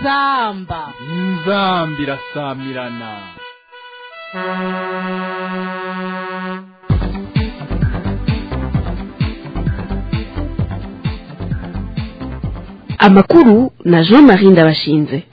inzamba inzamba irasamirana amakuru na jean marie ndabashinze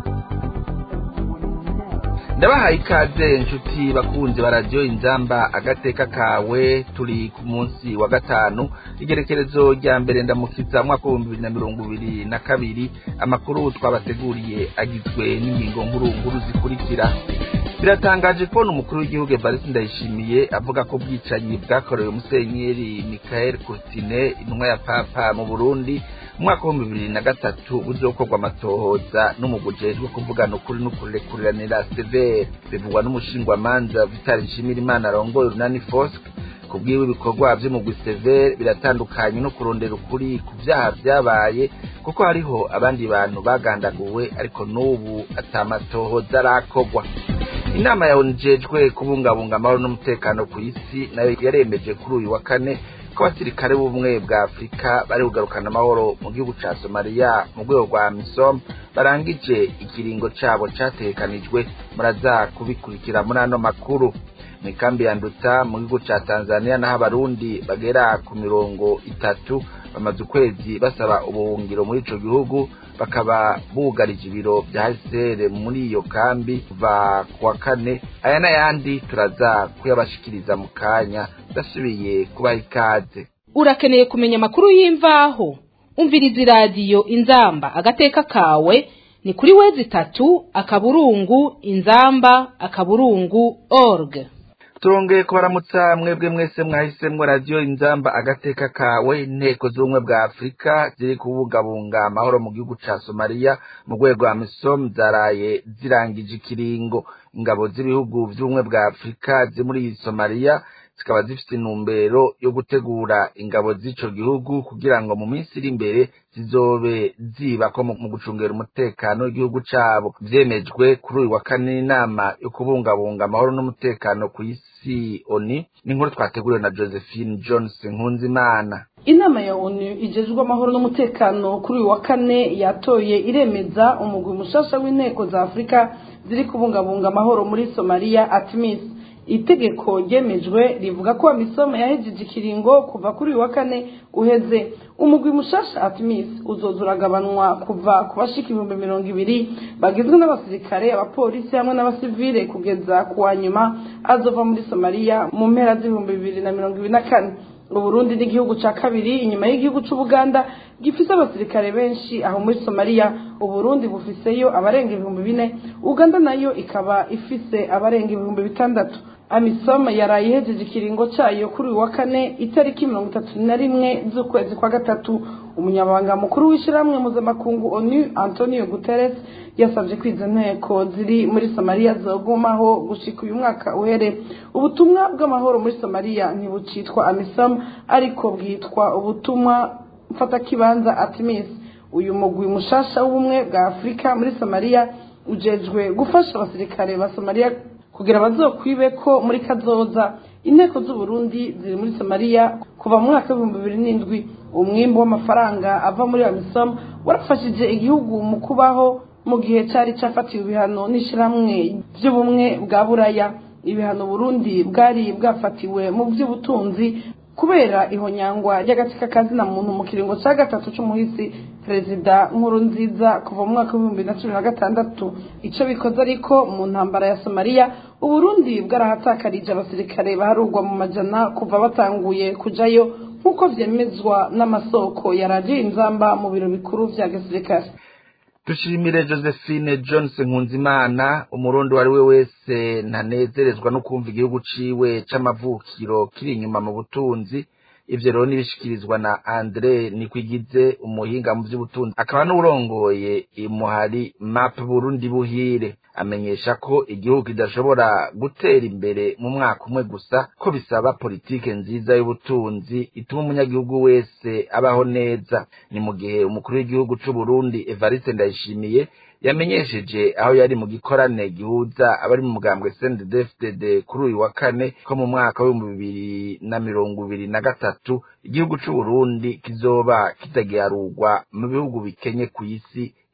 ndabahaye ikaze inshuti bakunzi ba radiyo inzamba agateka kawe turi ku munsi wa gatanu igerekerezo rya mbere ndamukiza mwaka w'ibihumbi bibiri na mirongo ibiri na kabiri amakuru twabateguriye agizwe n'ingingo nkuru nkuru zikurikira biratangaje kubona umukuru w'igihugu evariste ndayishimiye avuga ko ubwicanyi bwakorewe musenyeri michael courtine intumwa ya papa mu burundi mu mwaka w'ibihumbi bibiri na gatatu buzokorwa amatohoza n'umugujejwe kuvugana ukuri n'ukurekuranira severe bivugwa n'umushingwamanza vitali nshimirimana arongoye urunani fosque ku bwiwe ibikorwa vy'umugwi severe biratandukanye no kurondera ukuri ku vyaha vyabaye kuko hariho abandi bantu bagandaguwe ariko n'ubu atamatohoza arakorwa inama yawujejwe kubungabunga amahoro n'umutekano ku isi nayo yaremeje kuri uyu wa kane ko abasirikare b'ubumwe bwa afurika bari kugarukana amahoro mu gihugu ca somaliya mu rwego rwa misom barangije ikiringo cabo categekanijwe muraza kubikurikira muri ano makuru mu ikambi ya nduta mu gihugu ca tanzania naho abarundi bagera ku mirongo itatu bamaze ukwezi basaba ubuhungiro muri ico gihugu bakaba bugarije ibiro vya hcr muri iyo kambi kuva ku wa kane aya n'ayandi turaza kuyabashikiriza mu kanya ndasubiye kubaha ikaze urakeneye kumenya amakuru y'imvaho umviriza iradiyo inzamba agateka kawe ni kuri wezi itatu akaburungu inzamba akaburungu org turongeye kubaramutsa mwebwe mwese mwahisemwo radiyo inzamba agateka kawe inteko z'ubumwe bwa afurika ziri kubungabunga amahoro mu gihugu ca somaliya mu rwego rwa misom zaraye zirangije ikiringo ingabo z'ibihugu vy'ubumwe bwa afurika ziri muri somaliya zikaba zifite intumbero yo gutegura ingabo z'ico gihugu kugira ngo mu minsi iri imbere zizobe zibako mu gucungera umutekano w'igihugu cabo vyemejwe kuri uyu wa kane n'inama yo kubungabunga amahoro n'umutekano ku isi oni n'inkuru twateguriwe na josephine jones nkunzimana inama ya onu ijejwe amahoro n'umutekano kuri uyu wa kane yatoye iremeza umugwi mushasha w'inteko za afurika ziri kubungabunga amahoro muri somaliya atmis itegeko ryemejwe rivuga ko amisomo yahejeje ikiringo kuva kuri uyu wa kane uheze umugwi mushasha atmis uzoza uragabanwa kuva ku bashika ibihumbi mirongo ibiri bagizwe n'abasirikare abapolisi hamwe n'abasivile kugeza ku wa nyuma azova muri somaliya mu mpera z'ibihumbi bibiri na mirongo ibiri na kane uburundi n'igihugu ca kabiri inyuma y'igihugu c'ubuganda gifise abasirikare benshi aho muri somaliya uburundi bufiseyo abarenga ibihumbi bine uganda nayo ikaba ifise abarenga ibihumbi bitandatu amisom yaraye ihejeje ikiringo cayo kuri uyu wa kane itariki mirongo itatu na rimwe z'ukwezi kwa gatatu umunyamabanga mukuru w'ishirahamwe mpuzamakungu onu antonio guterres yasavye ko izo nteko ziri muri somaliya zogumaho gushika uyu mwaka uhere ubutumwa bw'amahoro muri somaliya ntibucitwa amisom ariko bwitwa ubutumwa mfatakibanza atimis uyu mugwi mushasha w'ubumwe bwa afurika muri somaliya ujejwe gufasha abasirikare ba somaliya kugira bazokwibe ko muri kazoza inteko z'uburundi ziri muri somaliya kuva mu mwaka w'ibihumbi bibiri n'indwi umwimbu w'amafaranga ava muri amisom warafashije igihugu mu kubaho mu gihe cyari cyafatiwe ibihano n'ishyirahamwe by'ubumwe bwa buraya ibihano burundi bwari bwafatiwe mu by'ubutunzi kubera ihonyangwa ry'agatsika kazina muntu mu kiringo cya gatatu c'umuhisi perezida nkuru nziza kuva mu mwaka w'ibihumbi na cumi na gatandatu ico bikoze ariko mu ntambara ya somaliya uburundi bwarahatakarije abasirikare baharugwa mu majana kuva batanguye kujayo nk'uko vyemezwa n'amasoko ya radiyo inzamba mu biro bikuru vya gisirikare dushimire josephine johnson nkunzimana umurundi uwo ari we wese ntanezerezwa no kumva igihugu ciwe c'amavukiro kiri inyuma mu butunzi ivyo rero nibishikirizwa na andre nikwigize umuhinga mu vy'ubutunzi akaba n'urongoye imuhari map burundi buhire amenyesha ko igihugu kidashobora gutera imbere mu mwaka umwe gusa ko bisaba politike nziza y'ubutunzi ituma umunyagihugu wese abaho neza ni mu gihe umukuru w'igihugu c'uburundi evariste ndayishimiye yamenyesheje aho yari mu gikorane gihuza abari mu mugambwe CNDD-FDD kuri uyu wa kane ko mu mwaka w'ibihumbi bibiri na mirongo ibiri na gatatu igihugu c'Uburundi kizoba kitagiharurwa mu bihugu bikenye ku isi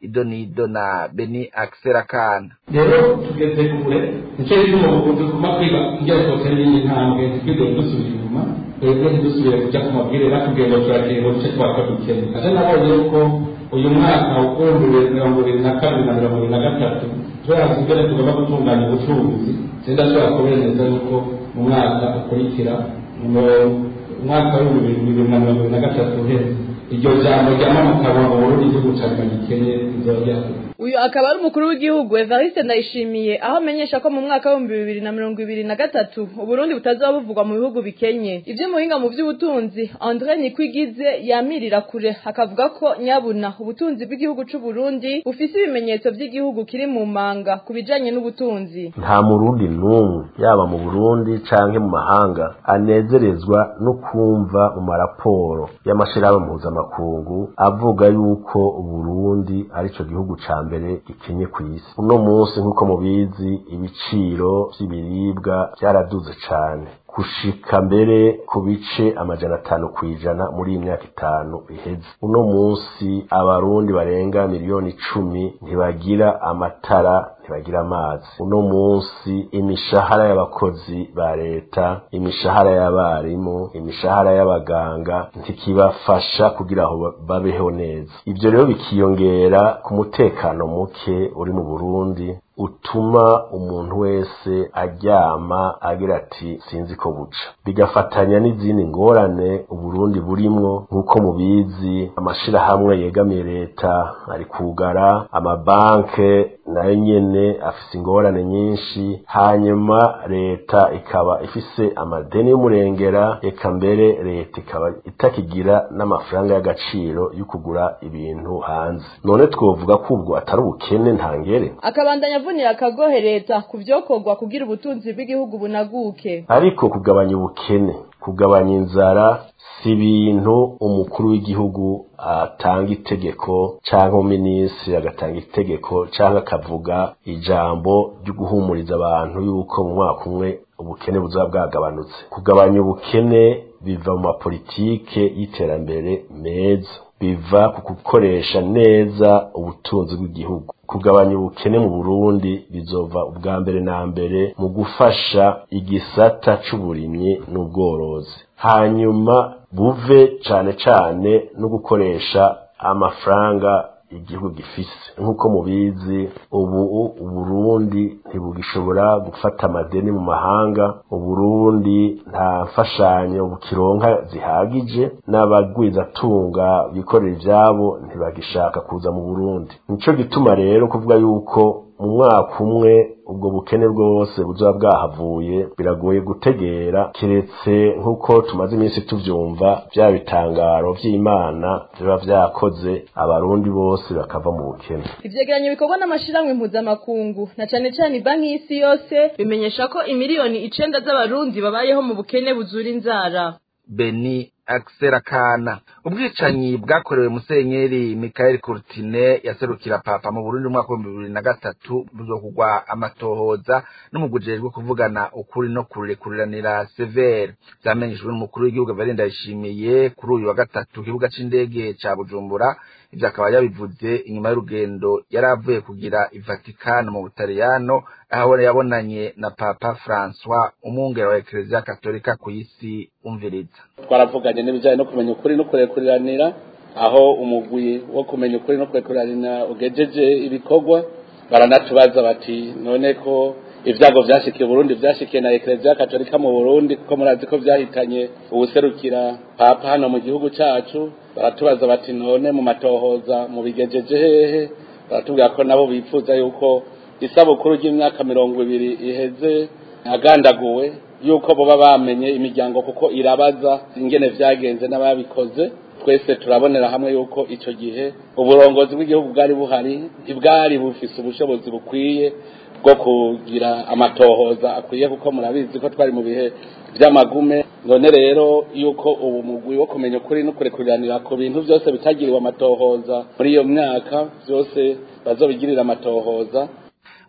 idonido na beni akiserakana rero tugeze kure nicyo gituma ubu tuguma kwiga kugira ngo twotere iyi ntambwe ntitwigere dusubira inyuma twebwe ntidusubire kujya ku mabwire batubwiye ngo turagiye ngo duce twakora dukene ate nabonye yuko uyu mwaka ukumbuye mirongo ibiri na kabiri na mirongo ibiri na gatatu turazi imbere tugomba gutunganya ubucuruzi sindashobora kubemeza yuko mu mwaka ukurikira mu mwaka w'ibihumbi bibiri na mirongo ibiri na gatatu uheze iryo jambo ryamamukaba mu burundi igihugu cyawe gikennye rizongera uyu akaba ari umukuru w'igihugu evariste ndayishimiye aho amenyesha ko mu mwaka w'ibihumbi bibiri na mirongo ibiri na gatatu uburundi butazoba buvugwa mu bihugu bikenye iby'umuhinga mu by'ubutunzi andre nikwigize yamirira kure akavuga ko nyabuna ubutunzi bw'igihugu c'uburundi bufise ibimenyetso by'igihugu kiri mu manga ku bijanye n'ubutunzi nta murundi n'umwe yaba mu burundi canke mu mahanga anezerezwa no kumva mu maraporo y'amashirahamwe mpuzamakungu avuga yuko uburundi arico gihugu ca mbere gikenye ku isi uno munsi nk'uko mubizi ibiciro vy'ibiribwa vyaraduze cane gushika mbere ku bice amajana atanu kw'ijana muri iyi myaka itanu iheze uno munsi abarundi barenga miliyoni icumi ntibagira amatara ntibagira amazi uno munsi imishahara y'abakozi ba leta imishahara y'abarimu imishahara y'abaganga ntikibafasha kugira ngo babeho neza ibyo rero bikiyongera ku mutekano muke uri mu burundi utuma umuntu wese aryama agira ati sinzi ko buca bigafatanya n'izindi ngorane uburundi burimwo nk'uko mubizi amashirahamwe yegamiye leta ari kugara amabanke nayo nyene afise ingorane nyinshi hanyuma leta ikaba ifise amadeni y'umurengera eka mbere leta ikaba itakigira n'amafaranga y'agaciro yo kugura ibintu hanze none twovuga ko ubwo atari ubukene ntangere akabandanya avunira akagohe leta ku vyokorwa kugira ubutunzi bw'igihugu bunaguke ariko kugabanya ubukene kugabanya inzara si ibintu umukuru w'igihugu atanga itegeko cyangwa umuminisitiri agatanga itegeko cyangwa akavuga ijambo ryo guhumuriza abantu yuko mu mwaka umwe ubukene buzaba bwagabanutse kugabanya ubukene biva mu mapolitike y'iterambere meza biva ku gukoresha neza ubutunzi bw'igihugu kugabanya ubukene mu Burundi bizova ubwa mbere na mbere mu gufasha igisata c'uburimyi n'ubworozi hanyuma buve cane cane no gukoresha amafaranga igihugu gifise nk'uko mubizi ubu uburundi ntibugishobora gufata amadeni mu mahanga uburundi nta mfashanyo bukironka zihagije n'abagwizatunga bikorera ivyabo ntibagishaka kuza mu burundi nico gituma rero kuvuga yuko mu mwaka umwe ubwo bukene bwose buzoba bwahavuye biragoye gutegera kiretse nk'uko tumaze iminsi tuvyumva vya bitangaro vy'imana biba vyakoze abarundi bose bakava mu bukene ivyegeranyo bikorwa n'amashirahamwe mpuzamakungu na cane cane banki y'isi yose bimenyesha ko imiliyoni icenda z'abarundi babayeho mu bukene buzura inzara beni akiserakana ubwicanyi bwakorewe musenyeri mikael kurtine yaserukira papa mu burundi mu mwaka w'ibihumbi bibiri na gatatu buzokugwa amatohoza n'umugujejwe kuvugana ukuri no kurekuriranira severe vyamenyeshejwe n'umukuru w'igihugu valeri ndayishimiye kuri uyu wa gatatu ku kibuga c'indege ca bujumbura ivyo akaba yabivuze inyuma y'urugendo yari avuye kugira ivatikano mu butaliyano aho yabonanye na papa francois umwungere wa ekereziya katolika ku isi umviriza twaravuganye n'ibijyanye no kumenya ukuri no kurekuriranira aho umugwi wo kumenya ukuri no kurekuriranira ugejeje ibikorwa baranatubaza bati none ko ibyago byashikiye Burundi byashikiye na ekereziya katolika mu Burundi kuko murazi ko byahitanye ubuserukira papa hano mu gihugu cyacu baratubaza bati none mu matohoza mu bigejeje hehe baratubwira ko nabo bifuza yuko isabukuru ry'imyaka mirongo ibiri iheze agandaguwe yuko boba bamenye imiryango kuko irabaza ingene vyagenze n'ababikoze twese turabonera hamwe yuko ico gihe uburongozi bw'igihugu bwari buhari ntibwari bufise ubushobozi bukwiye bwo kugira amatohoza akwiye kuko murabizi ko twari mu bihe vy'amagume none rero yuko ubu mugwi wo kumenya ukuri no kurekuriranira ku bintu vyose bitagiriwe amatohoza muri iyo myaka vyose bazobigirira amatohoza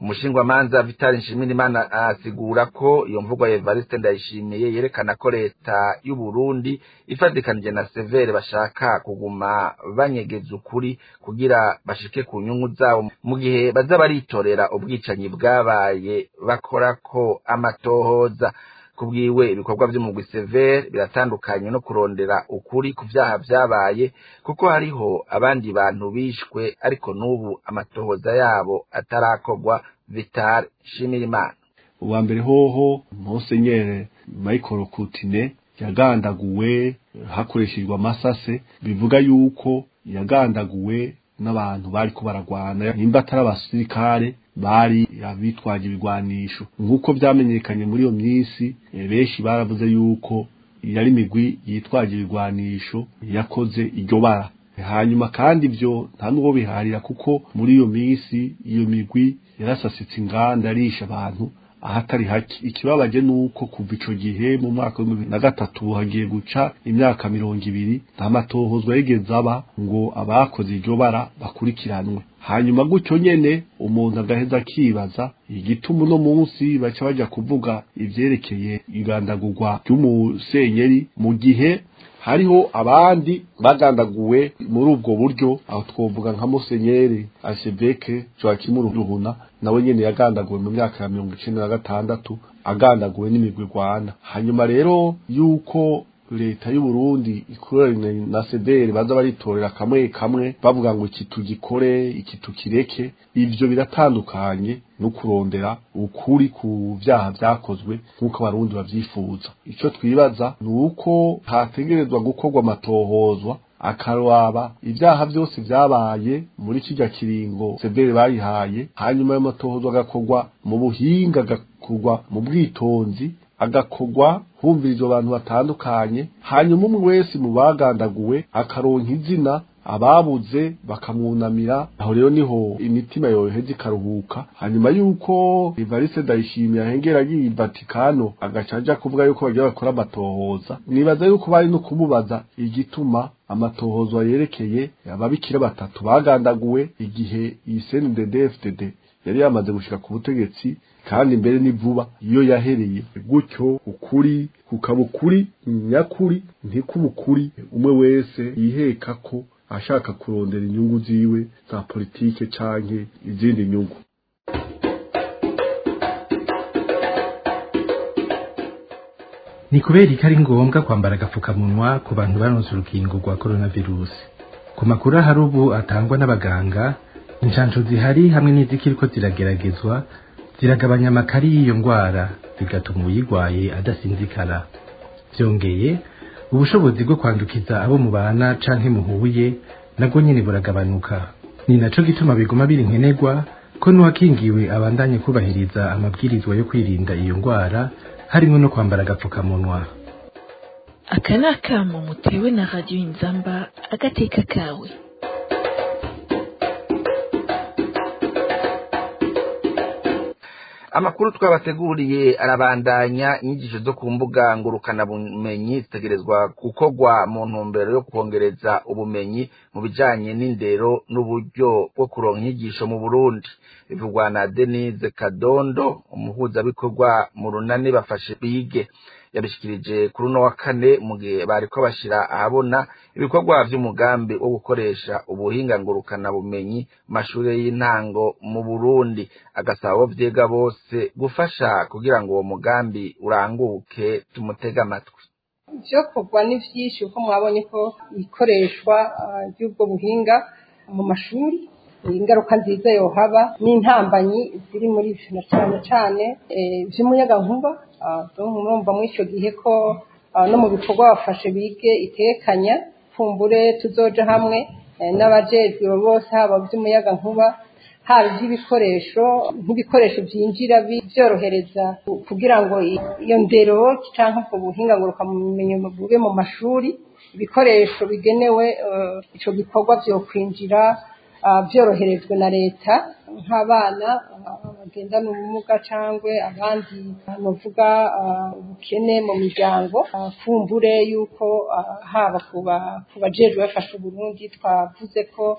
umushingwamanza vitali nshimirimana asigura ko iyo mvugo ya evariste ndayishimiye yerekana ko leta y'u Burundi ifatikanije na severe bashaka kuguma banyegeza ukuri kugira bashike ku nyungu zabo mu gihe baza baritorera ubwicanyi bwabaye bakora ko amatohoza kubwiwe ibikorwa by'umugwi severe biratandukanye no kurondera ukuri ku vyaha vyabaye kuko hariho abandi bantu bishwe ariko n'ubu amatohoza yabo atarakorwa vital shimirimana uwa mbere hoho monsenyere michael kutine yagandaguwe hakoreshejwe amasase bivuga yuko yagandaguwe n'abantu bariko baragwana nimba atari abasirikare bari abitwaje ibigwanisho nk'uko vyamenyekanye muri iyo minsi benshi baravuze yuko yari imigwi yitwaje ibigwanisho yakoze iryo bara hanyuma kandi ivyo nta n'uwo biharira kuko muri iyo minsi iyo migwi yarasasitse inganda arisha abantu ahatari hake ikibabaje nuko kuva ico gihe mu mwaka wa bibiri na gatatu hagiye guca imyaka mirongo ibiri nta matohozwa yigeze aba ngo abakoze iryo bara bakurikiranwe hanyuma gutyo nyene umuntu agaheza akibaza igituma uno munsi baca baja kuvuga ivyerekeye igandagurwa ry'umusenyeri mu gihe hariho abandi bagandaguwe muri ubwo buryo aho twovuga nka musenyeri ashebeke joakimu ruhuna nawe nyene yagandaguwe mu myaka ya mirongo icenda na gatandatu agandaguwe n'imigwi rwana hanyuma rero yuko leta y'u Burundi ikoranye na sederi baza baritorera kamwe kamwe bavuga ngo iki tugikore iki tukireke ivyo biratandukanye no kurondera ukuri ku vyaha vyakozwe nk'uko abarundi bavyifuza ico twibaza ni uko hategerezwa gukorwa amatohozwa akaraba ivyaha vyose vyabaye muri kirya kiringo severe bayihaye hanyuma ayo matohozwa agakorwa mu buhinga agakorwa mu bwitonzi agakorwa humvirizwa abantu batandukanye hanyuma umwe wese mu bagandaguwe akaronka izina ababuze bakamwunamira aho rero niho imitima yoheza ikaruhuka hanyuma yuko Evariste Ndayishimiye ahengera agiye Vatikano agaca aja kuvuga yuko bagiye bakora amatohoza nibaza yuko bari no kumubaza igituma amatohozwa yerekeye ababikira batatu bagandaguwe igihe iyi CNDD-FDD yari yamaze gushika ku butegetsi kandi mbere ni vuba iyo yahereye gutyo ukuri kukaba ukuri nyakuri ntikuba ukuri umwe wese yiheka ko ashaka kurondera inyungu ziwe za politike canke izindi nyungu ni kubera ko ari ngombwa kwambara agapfukamunwa ku bantu baronse urukingo rwa coronavirus ku makuru ahari ubu atangwa n'abaganga inshansho zihari hamwe n'izikiriko zirageragezwa ziragabanya amakari y'iyo ndwara bigatuma uyirwaye adasinzikara byongeye ubushobozi bwo kwandukiza abo mubana canke muhuye nabwo nyene buragabanuka ni naco gituma biguma biri nkenerwa ko n'uwakingiwe abandanye kubahiriza amabwirizwa yo kwirinda iyo ndwara harimo no kwambara agapfukamunwa aka ni akamo mutewe na radiyo inzamba agateka kawe amakuru twabateguriye arabandanya inyigisho zo ku mbuga ngurukanabumenyi zitegerezwa gukorwa mu ntumbero yo kongereza ubumenyi mu bijanye n'indero n'uburyo bwo kuronka inyigisho mu burundi bivugwa na denise kadondo umuhuzabikorwa mu runani bafashe bige yabishikirije kuri uno wa kane mu gihe bariko bashira ahabona ibikorwa vy'umugambi wo gukoresha ubuhinga ngurukana bumenyi mu mashure y'intango mu Burundi agasaba abo vyiga bose gufasha kugira ngo uwo mugambi uranguke tumutega amatwi ivyokorwa ni vyinshi kuko mwabonye ko ikoreshwa ry'ubwo buhinga mu mashuri ingaruka nziza yohaba n'intambanyi ziri muri ivyo na cane cane vy'umuyagankuba murumva muri ico gihe ko no mu bikorwa bafashe bige itekanya fumbure tuzoja hamwe n'abajejwe bose haba vy'umuyagankuba haba iby'ibikoresho nk'ibikoresho byinjira byorohereza kugira ngo iyo ndero cyangwa ubwo buhinga ngurukanabumenyi bube mu mashuri ibikoresho bigenewe icyo gikorwa byo kwinjira byoroherejwe na leta nk'abana bagendana ubumuga cyangwa abandi bavuga ubukene mu miryango fumbure y'uko haba ku bajejwe bafasha uburundi twavuze ko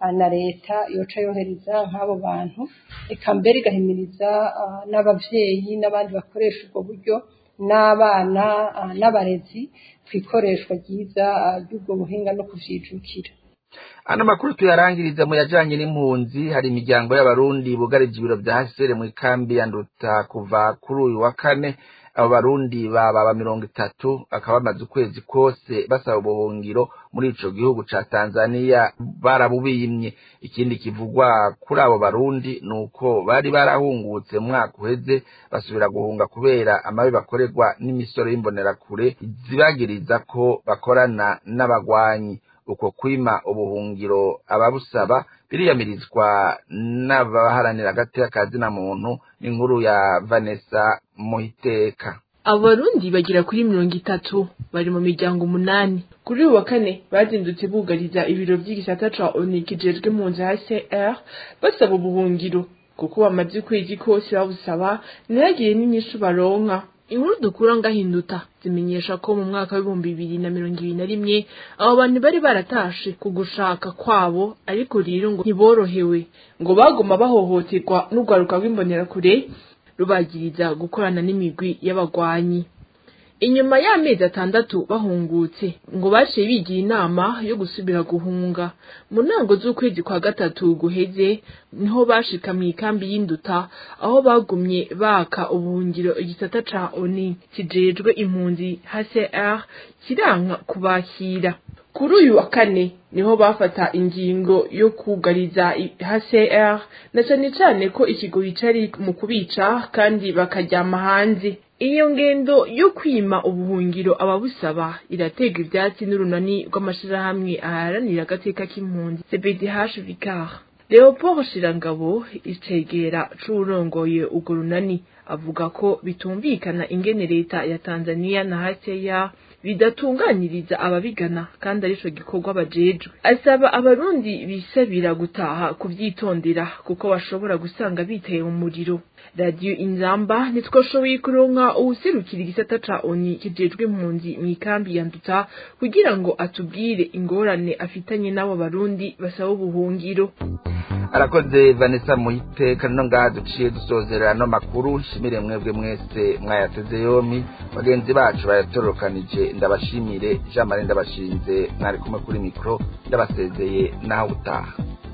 na leta yoca yohereza nk'abo bantu eka mbere igahimiriza n'ababyeyi n'abandi bakoresha ubwo buryo n'abana n'abarezi ku ikoreshwa ryiza ry'ubwo buhinga no kuvyijukira ano makuru tuyarangiriza mu yajanye n'impunzi hari imiryango y'abarundi bugarije ibiro vya hasere mu ikambi ya nduta kuva kuri uyu wa kane abo barundi bababa mirongo itatu bakaba bamaze ukwezi kose basaba ubuhungiro muri ico gihugu ca tanzaniya barabubimye ikindi kivugwa kuri abo barundi ni uko bari barahungutse mu mwaka uheze basubira guhunga kubera amabi bakorerwa n'imisoro y'imbonerakure zibagiriza ko bakorana n'abagwanyi uko kwima ubuhungiro ababusaba biriyamirizwa n'abaharanira agateka ka zina muntu n'inkuru ya vanessa muhiteka abarundi bagera kuri mirongo itatu bari mu miryango umunani kuri uyu wa kane bazindutse bugariza ibiro by'igisata ca oni kijejwe mu nzu hcr basaba ubuhungiro kuko bamaze ukwezi kose babusaba ntihagire n'inyishu baronka inkuru dukura ngahinduta zimenyesha ko mu mwaka w'ibihumbi bibiri na mirongo ibiri na rimwe abo bantu bari baratashe ku gushaka kwabo ariko rero ngo ntiborohewe ngo baguma bahohoterwa n'urwaruka rw'imbonerakure rubagiriza gukorana n'imigwi y'abagwanyi inyuma y'amezi atandatu bahungutse ngo baciye bigira inama yo gusubira guhunga mu ntango z'ukwezi kwa gatatu guheze niho bashika mu ikambi y'induta aho bagumye baka ubuhungiro igisata ca oni kijejwe impunzi hcr kiranka kubakira kuri uyu wa kane niho bafata ingingo yo kugariza hcr na cane cane ko ikigoyi cari mu kubica kandi bakaryama hanze iyo ngendo yo kwima ubuhungiro ababusaba iratega ivyatsi n'urunani rw'amashirahamwe aharanira agateka k'impunzi cbdh vicar leopold shirangabo icegera c'uwurongoye urwo runani avuga ko bitumvikana ingene leta ya tanzania na hcr bidatunganiriza ababigana kandi arico gikorwa bajejwe asaba abarundi bisabira gutaha kuvyitondera kuko bashobora gusanga biteye mu muriro radiyo inzamba ntitwashoboye kuronka uwuserukira igisata ca oni kijejwe impunzi mu ikambi ya nduta kugira ngo atubwire ingorane afitanye n'abo barundi basaba ubuhungiro arakoze vanessa muhiteka no ngaha duciye dusozera ano makuru nshimire mwebwe mwese mwayateze yompi bagenzi bacu bayatorokanije ndabashimire jean marie ndabashinze mwari kumwe kuri mikoro ndabasezeye naho utaha